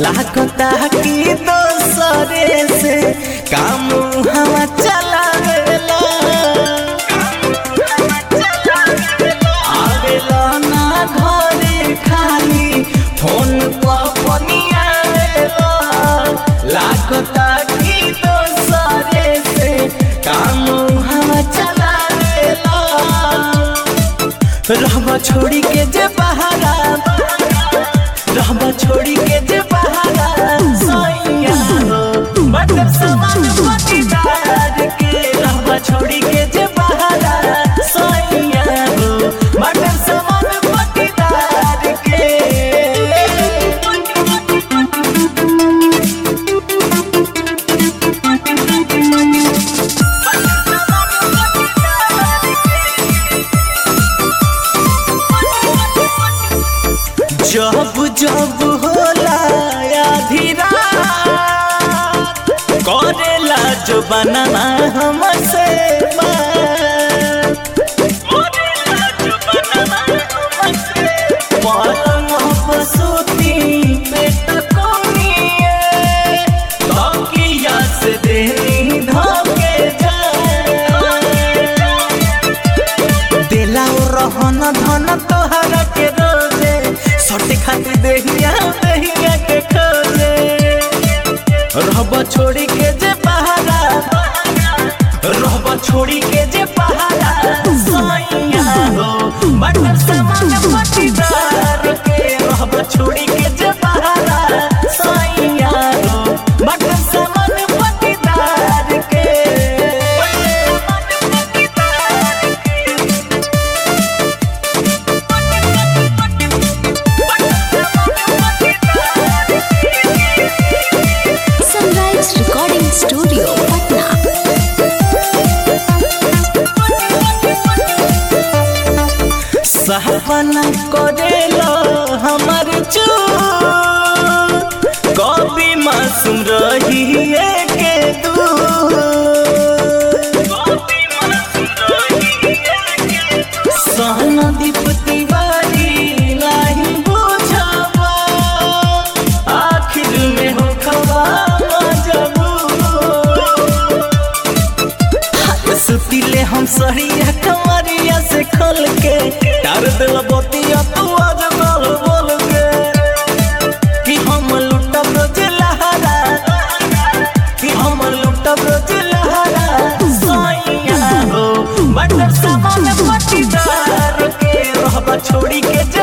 लागता कि दोसरे से काम हवा चलावेला आवेला ना घरे खाली फोन पर पनियावेला लागता कि दोसरे से काम हवा चलावेला रहबा छोड़ी के जे बहारा रहबा छोड़ी के जे बहारा सैया हो मतलब समान पटीदार के रहबा छोड़ी के जे बहारा सैया हो मतलब समान पटीदार के जब जब होला आधी रात करेला जो बनना हमसे बात। करेला जो बनना हमसे पलंग पर सूती पेट कोनिए तकिया से देनी धके जाए देला रहन धन तोहरा के रोजे सटे खातिर देहिया देहिया के खोजे रहब छोड़ी के जे पहाड़ा रहब छोड़ी के जे पहाड़ा सैया हो बटर समान पटीदार के रहब छोड़ी के जे पहाड़ा सैया हो बटर समान पटीदार के सनराइज रिकॉर्डिंग स्टूडियो पटना सहपना करेलो हमर चू कभी मासूम रही के दू सहना दीप तिवारी नहीं बुझावा आखिर में हो खबा मजबूर सुतिले हम सरिया कमरिया से खोल के तार दिल बतिया तू आज बोल बोल के कि हम लुटब रोज लहरा कि हम लुटब रोज लहरा सैया हो बटर सामान पटीदार के रहबा छोड़ी के